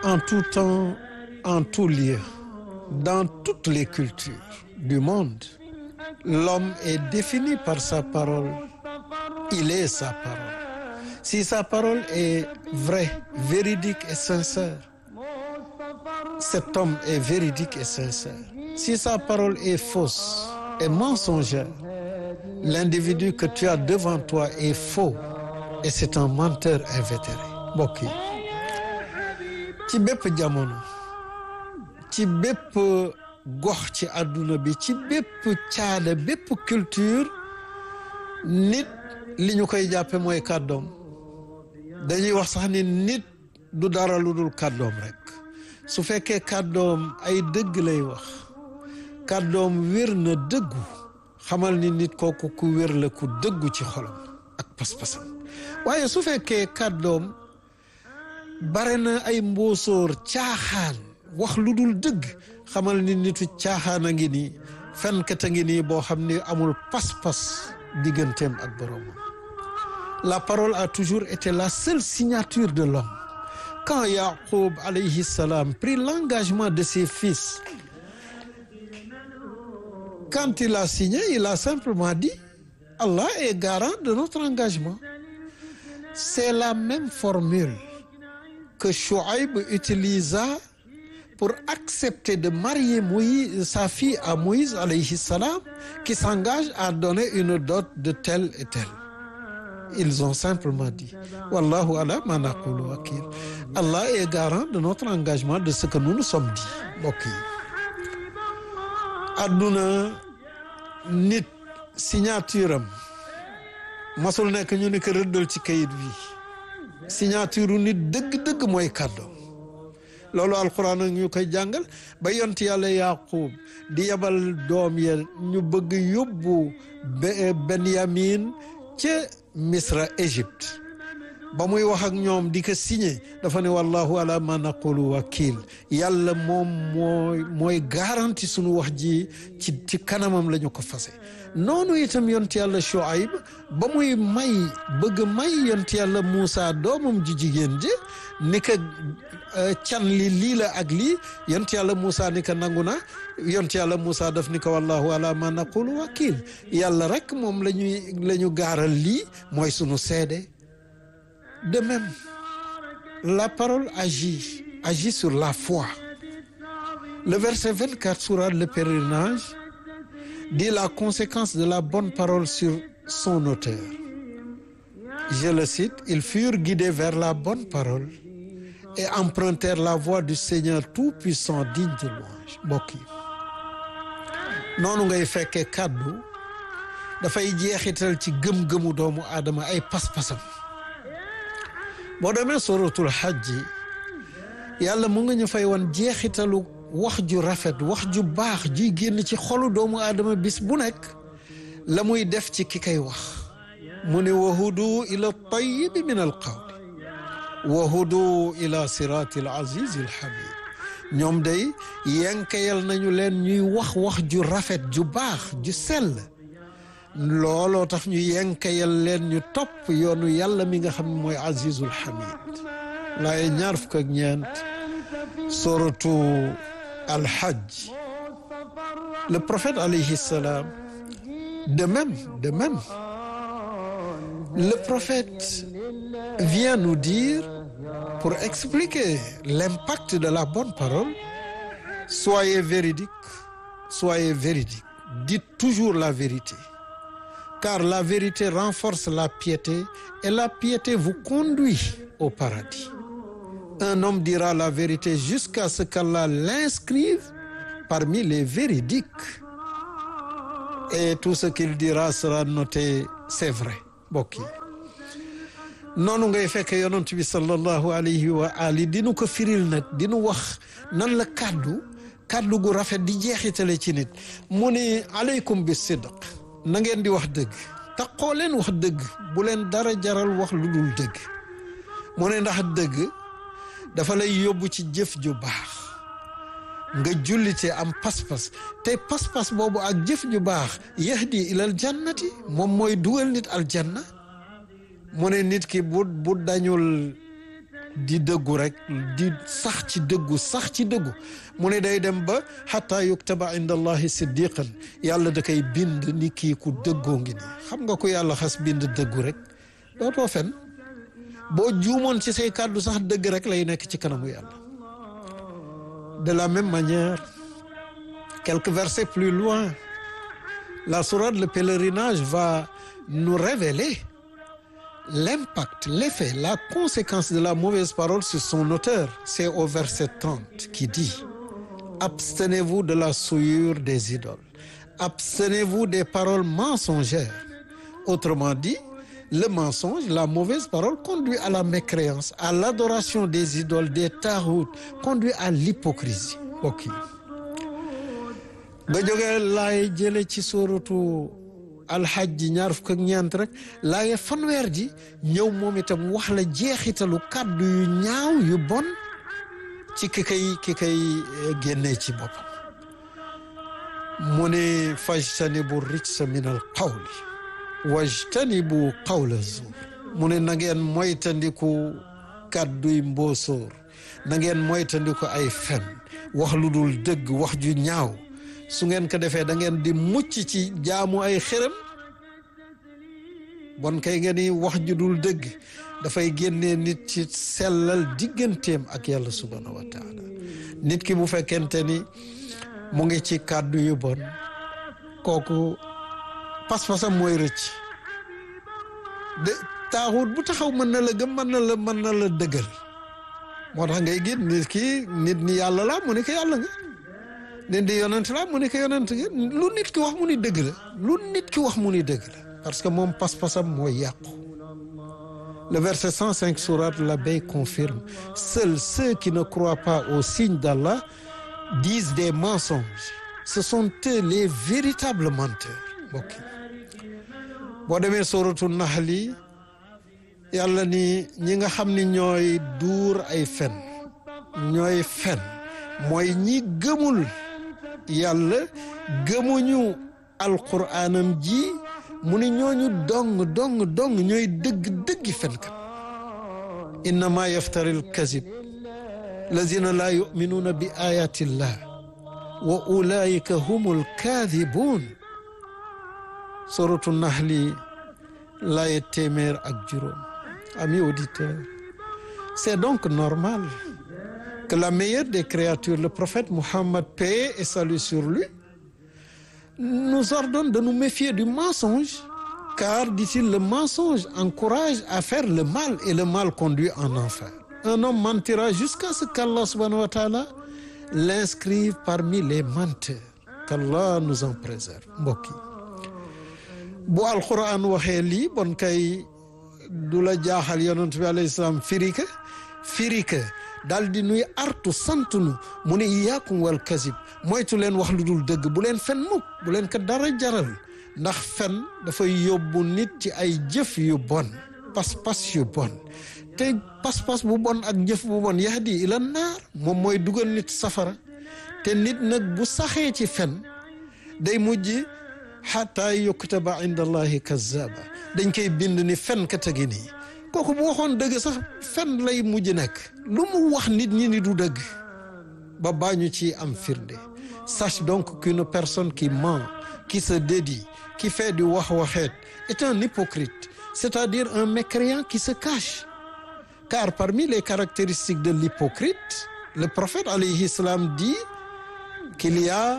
en tout temps en tout lieu dans toutes les cultures du monde l'homme est défini par sa parole il est sa parole si sa parole est vraie véridique et sincère cet homme est véridique et sincère si sa parole est fausse et mensongère l'individu que tu as devant toi est faux et c'est un menteur invétéré mbokk yi ci bépp jamono ci bépp gox ci àdduna bi ci bépp caada bépp culture nit li ñu koy jàppe mooy kàddoom dañuy wax sax ni nit du dara lu dul kàddoom rek su fekkee kàddoom ay dëgg lay wax kàddoom wér na dëggu xamal ni nit kooku ku wér la ku dëggu ci xolam ak pas-pasam waaye su fekkee kàddoom bare na ay mboosóor caaxaan wax lu dul dëgg xamal ni nitu caaxaan a ngi nii fenkat a ngi nii boo xam ni amul pas-pas digganteem ak boroomam la parole a toujours été la seule signature de l'homme quand Yacoub alayhi salam prit l'engagement de ses fils quand il a signé il a simplement dit Allah est garant de notre engagement c'est la même formule que Chouaïb utilisa pour accepter de marier Moïse, sa fille à Moïse alayhi salam qui s'engage à donner une dot de tel et tel ils ont simplement dit wallahu ala ma naqulu wakil Allah est garant de notre engagement de ce que nous nous sommes dit mbokk yi adduna nit signature am masul nekk ñu ni ko rëddal ci kayit bi signature nit dëgg-dëgg mooy kàddoom loolu alquran ak ñu koy jàngal ba yont yàlla yaqub di yebal doom ya ñu bëgg yóbbu benyamin ca misra égypte ba muy wax ak ñoom di ko signé dafa ne wallahu ala ma naqulu wakil yàlla moom mooy mooy garanti sunu wax ji ci ci kanamam la ñu ko fase noonu itam yont yàlla Shuaib ba muy may bëgg may yont yàlla Moussa doomam ji jigéen ji ni ko can li lii la ak lii yont yàlla Moussa ni ko nangu na yont yàlla Moussa daf ni ko wallahu ala ma naqulu wakil yàlla rek moom la ñuy la ñu gaaral lii mooy sunu seede de même la parole agit agit sur la foi le verset 24 sourate le pèlerinage dit la conséquence de la bonne parole sur son auteur je le cite ils furent guidés vers la bonne parole et empruntèrent la voie du Seigneur tout-puissant digne de louange mbokk yi noonu ngay fekkee kàddu dafay jeexital ci gëm-gëmu doomu aadama ay pas-pasam boo demee suratul hajji yàlla mu nga ñu fay woon jeexitalu wax ju rafet wax ju baax juy génn ci xolu doomu aadama bis bu nekk la muy def ci ki kay wax mu ne wahudu ila tayibi min al qawli wahudu ila sirati al azizi al hamid ñoom day yenkayal nañu leen ñuy wax wax ju rafet ju baax ju sell looloo tax ñu yenkayal leen ñu topp yoonu yàlla mi nga xam ne mooy azizul hamid laaye ñaar fukk ak ñeent suratu alhajj le prophète alayhi salam de même de même le prophète vient nous dire pour expliquer l'impact de la bonne parole soyez véridique soyez véridique dites toujours la vérité car la vérité renforce la piété et la piété vous conduit au paradis un homme dira la vérité jusqu'à ce qu'Allah l'inscrive parmi les véridiques et tout ce qu'il dira sera noté c'est vrai mbokk yi noonu ngay fekk yonent bi sallallahu alayhi wa ali dinu ko firil nag dinu wax nan la kàddu kàddu gu rafet di jeexitale ci nit mu ni aleykum bi sidq na ngeen di wax dëgg taxoo leen wax dëgg bu leen dara jaral wax lu dul dëgg mu ne ndax dëgg dafa lay yóbbu ci jëf ju baax nga jullite am pas-pas te pas-pas boobu ak jëf ju baax yahdi ilal jannati moom mooy dugal nit aljanna mu ne nit ki bu bu dañul di dëggu rek di sax ci dëggu sax ci dëggu mu ne day dem ba xataa yuktaba inda allahi siddiqan yàlla da koy bind ni kii ku dëggoo ngi nii xam nga ku yàlla xas bind dëggu rek dootoo fen boo juumoon ci say kàddu sax dëgg rek lay nekk ci kanamu yàlla de la même manière quelques versets plus loin la sourate le pèlerinage va nous révéler l'impact, l'effet, la conséquence de la mauvaise parole sur son auteur. C'est au verset 30 qui dit Abstenez-vous de la souillure des idoles. Abstenez-vous des paroles mensongères. Autrement dit, le mensonge, la mauvaise parole conduit à la mécréance, à l'adoration des idoles, des taroutes, conduit à l'hypocrisie. Ok. nga jógee laay jële ci sóoratu alxajji ñaar fukk ak ñeent rek laaye fanweer ji ñëw moom itam wax la jeexitalu kàddu yu ñaaw yu bon ci ki kay ki kay génnee ci boppam mu ne fajtanibu rijsa min al qawli wajtanibu qawla zuur mu ne na ngeen moytandiku kàdduy mboosóor na ngeen moytandiku ay fen wax lu dul dëgg wax ju ñaaw su ngeen ko defee da ngeen di mucc ci jaamu ay xërëm bon kay ngeen ni wax ju dul dëgg dafay génnee nit ci sellal digganteem ak yàlla subhanahu wa taala nit ki bu fekkente ni mu ngi ci kàddu yu bon kooku pas-pasam mooy rëcc de taaxut bu taxaw mën na la gëm mën na la mën na la dëggal moo tax ngay gis nit ki nit ni yàlla la mu ne ko yàlla nga nit di yonent la mu ne ko yonent nga lu nit ki wax mu ni dëgg la lu nit ki wax mu ni dëgg la parce que moom pas-pasam mooy yàqu le verset 105 sourate l'Abeille confirme seuls ceux qui ne croient pas au signe d'Allah disent des mensonges ce sont eux les véritables menteurs mbokk boo demee sóoratu Naxli yàlla ni ñi nga xam ni ñooy duur ay fen ñooy fen mooy ñi gëmul yàlla gëmuñu alquraanam ji mu ni ñooñu dong dong dong ñooy dëgg dëggi fenkat innama yaftari alkazib lazina laa yuminuuna bi ayati llah wa ulaika hum alkaadibuun suratu Naxli laaye téeméer ak juróom amis auditeurs c'est donc normal que la meilleure des créatures le prophète Muhammad paix et salut sur lui nous ordonne de nous méfier du mensonge car dit-il le mensonge encourage à faire le mal et le mal conduit en enfer un homme mentira jusqu'à ce qu'Allah subhanahu wa ta'ala l'inscrive parmi les menteurs qu'Allah nous en préserve mbokk yi bu alquran waxee lii bon kay du la jaaxal yonent bi alayhi salaam firika firika daal di nuy artu sant nu mu ne iyaakum wal kasib moytu leen wax lu dul dëgg bu leen fen mukk bu leen ko dara jaral ndax fen dafay yóbbu nit ci ay jëf yu bon pas-pas yu bon te pas-pas bu bon ak jëf bu bon yahdi ila naar moom mooy dugal nit safara te nit nag bu saxee ci fen day mujj xataa yuktaba inda allahi kazaba dañ koy bind ni fen ka tegi nii kooku bu waxoon dëgg sax fen lay mujj nekk lu mu wax nit ñi ni du dëgg ba baañu ci am firnde sache donc qu'une personne qui ment qui se dédie qui fait du wax waxeet est un hypocrite c'est-à-dire un mécréant qui se cache car parmi les caractéristiques de l'hypocrite le prophète alayhi salam dit qu'il y a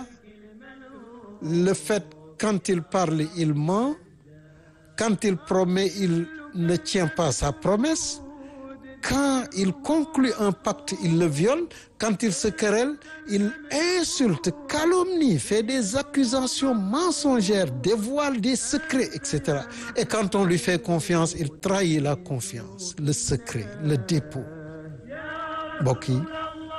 le fait quand il parle il ment quand il promet il ne tient pas sa promesse quand il conclut un pacte il le viole quand il se querelle il insulte calomnie fait des accusations mensongères dévoile des secrets etc et quand on lui fait confiance il trahit la confiance le secret le dépôt mbokk yi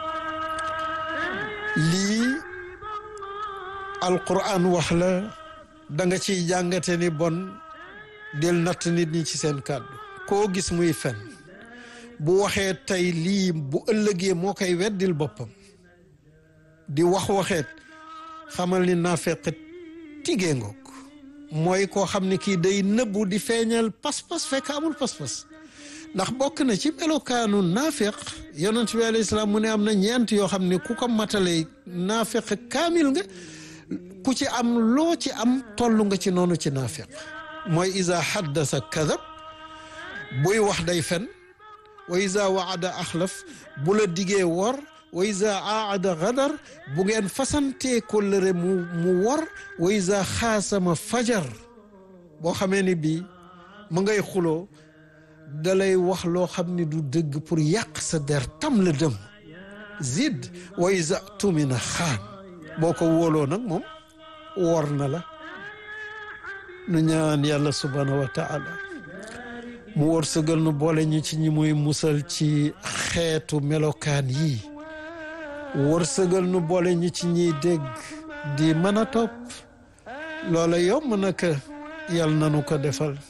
lii alquran wax la da nga ciy jàngate ni bon del natt nit ñi ci seen kàddu koo gis muy fen bu waxee tey lii bu ëllëgee moo koy weddil boppam di wax waxeet xamal ni naafeq tigee ngoog mooy koo xam ne kii day nëbbu di feeñal pas-pas fekk amul pas-pas ndax bokk na ci melokaanu naafiq yonent bi alayhi salaam mu ne am na ñeent yoo xam ne ku ko matale naafiq kaamil nga ku ci am loo ci am toll nga ci noonu ci naafiq mooy isa haddasa kadab buy wax day fen wa isa waada axlaf bu la digee wor wa isa aada gadar bu ngeen fasantee kóllëre mu mu wor wa isa xaasama fajar boo xamee ni bii mu ngay xuloo dalay wax loo xam ni du dëgg pour yàq sa der tam la dem zid wa isa tumina xaan boo ko wóoloo nag moom wor na la nu ñaan yàlla subhanahu wa taala mu wërsëgal nu boole ñu ci ñi muy musal ci xeetu melokaan yi wërsëgal nu boole ñu ci ñiy dégg di mën a topp loola yomb na ka yàlla nanu ko defal